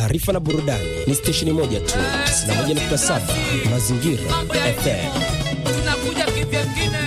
taarifa na burudani ni stesheni moja tu, 91.7 Mazingira FM. tunakuja kivyengine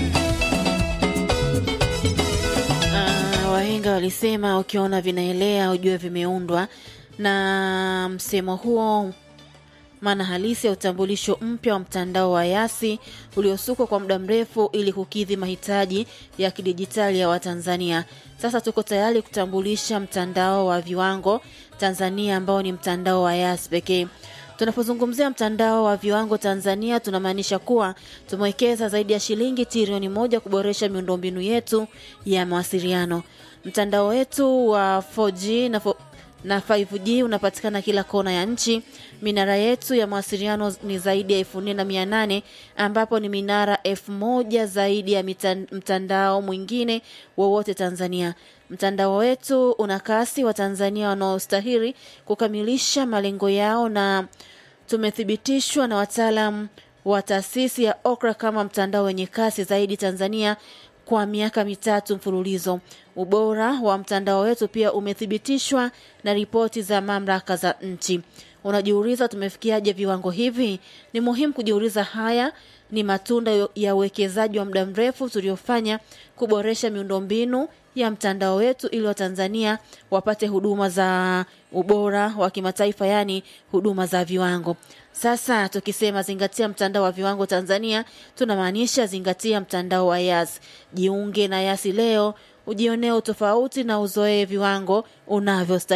Ah, wahenga walisema ukiona vinaelea ujue vimeundwa, na msemo huo maana halisi ya utambulisho mpya wa mtandao wa Yasi uliosukwa kwa muda mrefu ili kukidhi mahitaji ya kidijitali ya Watanzania. Sasa tuko tayari kutambulisha mtandao wa viwango Tanzania ambao ni mtandao wa Yasi pekee. Tunapozungumzia mtandao wa viwango Tanzania tunamaanisha kuwa tumewekeza zaidi ya shilingi trilioni moja kuboresha miundombinu yetu ya mawasiliano. Mtandao wetu wa 4G na 4 na 5G unapatikana kila kona ya nchi. Minara yetu ya mawasiliano ni zaidi ya elfu nne na mia nane ambapo ni minara elfu moja zaidi ya mitan- mtandao mwingine wowote Tanzania. Mtandao wetu una kasi wa Tanzania wanaostahili kukamilisha malengo yao na tumethibitishwa na wataalam wa taasisi ya OKRA kama mtandao wenye kasi zaidi Tanzania kwa miaka mitatu mfululizo. Ubora wa mtandao wetu pia umethibitishwa na ripoti za mamlaka za nchi. Unajiuliza tumefikiaje viwango hivi? Ni muhimu kujiuliza. Haya ni matunda ya uwekezaji wa muda mrefu tuliofanya kuboresha miundombinu ya mtandao wetu ili Watanzania wapate huduma za ubora wa kimataifa, yaani huduma za viwango. Sasa tukisema zingatia mtandao wa viwango Tanzania, tunamaanisha zingatia mtandao wa Yas. Jiunge na Yasi leo ujionee utofauti na uzoee viwango unavyostahili.